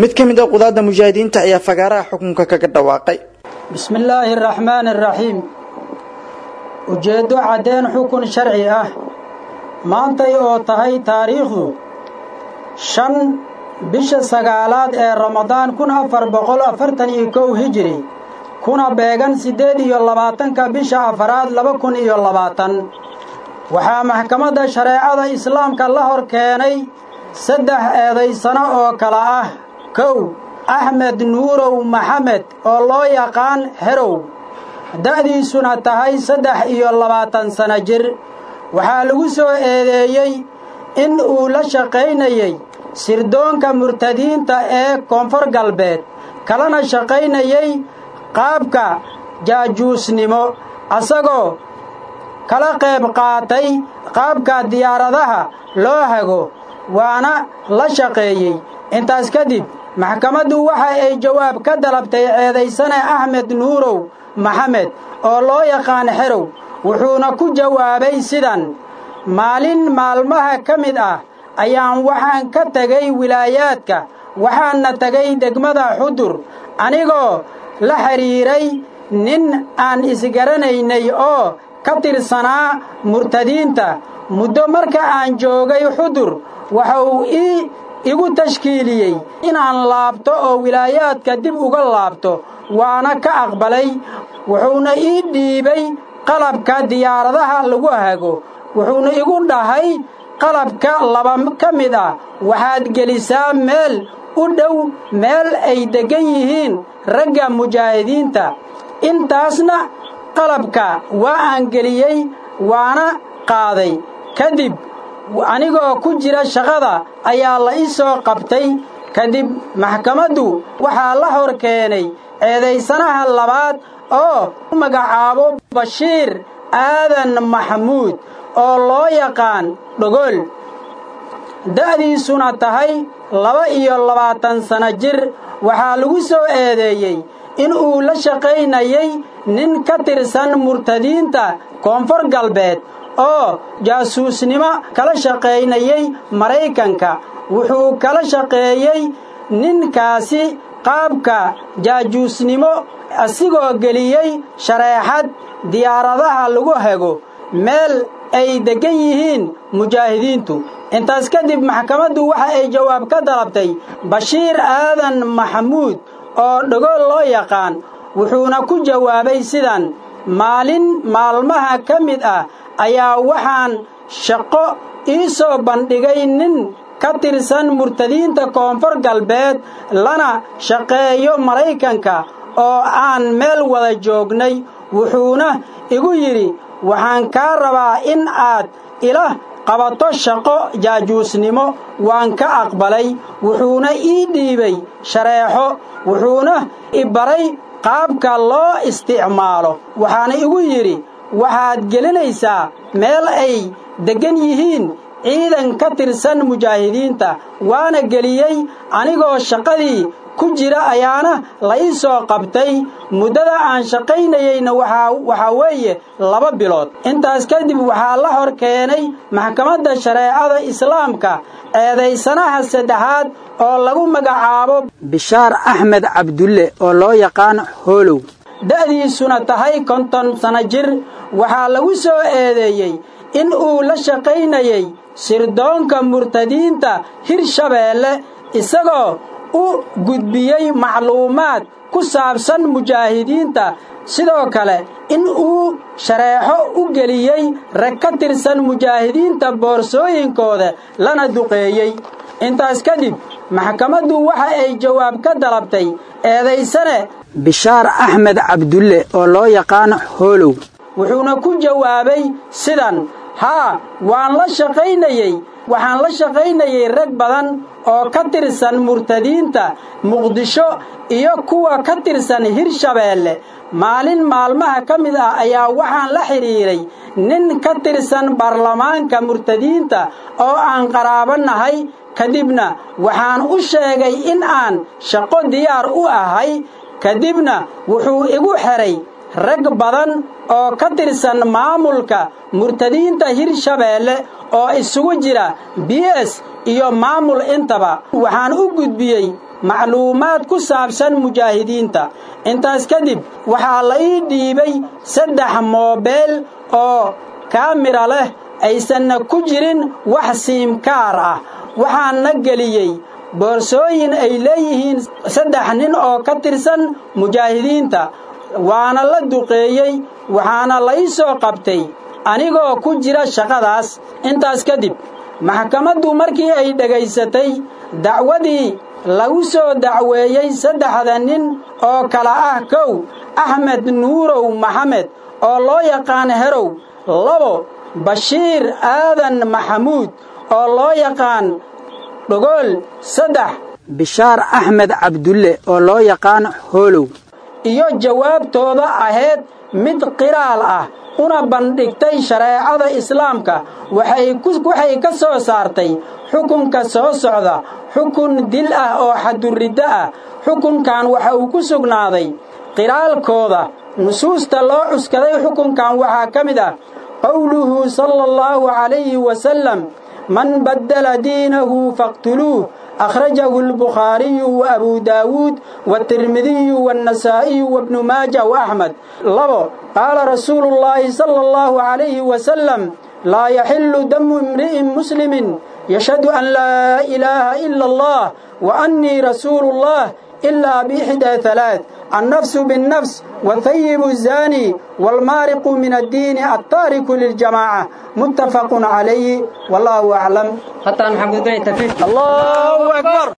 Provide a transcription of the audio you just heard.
mid ka mid a qudaadda mujaahidiinta ayaa fagaaraha xukunka kaga dhawaaqay bismi illaahi araxmaani araxiim ujeeddo caddeen xukun sharci ah maantay oo tahay taariikhdu shan bisha sagaalaad ee ramadaan kun afar boqol afartan iyo kow hijiri kuna beegan siddeed iyo labaatanka bisha afaraad laba kun iyo labaatan waxaa maxkamadda shareecada islaamka la hor keenay saddex eedaysano oo kale ah kow axmed nuurow maxamed oo loo yaqaan herow da'diisuna tahay saddex iyo labaatan sano jir waxaa lagu soo eedeeyey in uu la shaqaynayey sirdoonka murtadiinta ee koonfur galbeed kalana shaqaynayey qaabka jaajuusnimo asagoo kala qayb qaatay qaabka diyaaradaha loo hago waana la shaqeeyey intaas kadib maxkamaddu waxa ay jawaab ka dalabtay ceedaysane axmed nuurow maxamed oo loo yaqaan xerow wuxuuna ku jawaabay sidan maalin maalmaha ka mid ah ayaan waxaan ka tegay wilaayaadka waxaanna tegay degmada xudur anigoo la xidhiiray nin aan isgaranaynay oo ka tirsanaa murtadiinta muddo marka aan joogay xudur waxa uu ii igu tashkiiliyey inaan laabto oo wilaayaadka dib uga laabto waana ka aqbalay wuxuuna ii dhiibay qalabka diyaaradaha lagu hago wuxuuna igu dhahay qalabka laba ka mid ah waxaad gelisaa meel u dhow meel ay deggan yihiin ragga mujaahidiinta intaasna qalabka waa aan geliyey waana qaaday kadib anigoo ku jira shaqada ayaa la ii soo qabtay kadib maxkamaddu waxaa la hor keenay eedaysanaha labaad oo u magacaabo bashiir aadan maxamuud oo loo yaqaan dhogol da'diisuna tahay laba iyo labaatan sano jir waxaa lagu soo eedeeyey in uu la shaqaynayay nin ka tirsan murtadiinta koonfur galbeed oo jaasuusnimo kala shaqaynayay maraykanka wuxuu kala shaqeeyey ninkaasi qaabka jaajuusnimo asigoo geliyey shareexad diyaaradaha lagu hago meel ay deggan yihiin mujaahidiintu intaas kadib maxkamaddu waxa ay jawaab ka dalabtay bashiir aadan maxamuud oo dhagool loo yaqaan wuxuuna ku jawaabay sidan maalin maalmaha ka mid ah ayaa waxaan shaqo ii soo bandhigay nin ka tirsan murtadiinta koonfur galbeed lana shaqeeyo maraykanka oo aan meel wada joognay wuxuuna igu yidhi waxaan kaa rabaa in aad ila qabato shaqo jaajuusnimo waan ka aqbalay wuxuuna ii dhiibay shareexo wuxuuna i baray qaabka loo isticmaalo waxaana igu yidhi waxaad gelinaysaa meel ay deggan yihiin ciidan ka tirsan mujaahidiinta waana geliyey anigoo shaqadii ku jira ayaana la ii soo qabtay muddada aan shaqaynayeyna waxaa weeye laba bilood intaas kadib waxaa la hor keenay maxkamadda shareecada islaamka eedaysanaha saddexaad oo lagu magacaabo bishaar axmed cabdulle oo loo yaqaan hoolow da'diisuna tahay konton sano jir waxaa lagu soo eedeeyey in uu la shaqaynayey sirdoonka murtadiinta hirshabeelle isagoo u gudbiyey macluumaad ku saabsan mujaahidiinta sidoo kale in uu shareexo u geliyey rag ka tirsan mujaahidiinta boorsooyinkooda lana duqeeyey intaas kadib maxkamaddu waxa ay jawaab ka dalabtay eedaysane bishaar axmed cabdulle oo loo yaqaan hoolow wuxuuna ku jawaabay sidan haa waan la shaqaynayey waxaan la shaqaynayey rag badan oo ka tirsan murtadiinta muqdisho iyo kuwa ka tirsan hirshabeelle maalin maalmaha ka mid ah ayaa waxaan la xidhiiray nin ka tirsan baarlamaanka murtadiinta oo aan qaraabo nahay kadibna waxaan u sheegay in aan shaqo diyaar u ahay kadibna wuxuu igu xidhay rag badan oo ka tirsan maamulka murtadiinta hirshabeelle oo isugu jira b s iyo maamul intaba waxaan u gudbiyey macluumaad ku saabsan mujaahidiinta intaas kadib waxaa la ii dhiibay saddex moobeel oo kaamira leh aysanna ku jirin wax siimkaar ah waxaanna geliyey boorsooyin ay leeyihiin saddex nin oo ka tirsan mujaahidiinta waana la duqeeyey waxaana la ii soo qabtay anigoo ku jira shaqadaas intaas kadib maxkamaddu markii ay dhegaysatay dacwadii lagu soo dacweeyey saddexda nin oo kala ah kow axmed nuurow maxamed oo loo yaqaan herow labo bashiir aadan maxamuud oo loo yaqaan dhogool saddex bishaar axmed cabdulle oo loo yaqaan hoolow iyo jawaabtooda ahayd mid qiraal ah una bandhigtay shareecada islaamka waxay ka soo saartay xukunka soo socda xukun dil ah oo xaduriddo ah xukunkan waxa uu ku sugnaaday qiraalkooda nusuusta loo cuskaday xukunkan waxaa ka mid ah qowluhu sala allahu calayhi wasalam man baddala diinahu faqtuluuh أخرجه البخاري وأبو داود والترمذي والنسائي وابن ماجه وأحمد لبو قال رسول الله صلى الله عليه وسلم لا يحل دم امرئ مسلم يشهد أن لا إله إلا الله وأني رسول الله إلا بإحدى ثلاث النفس بالنفس والثيب الزاني والمارق من الدين التارك للجماعة متفق عليه والله أعلم حتى محمد بن الله أكبر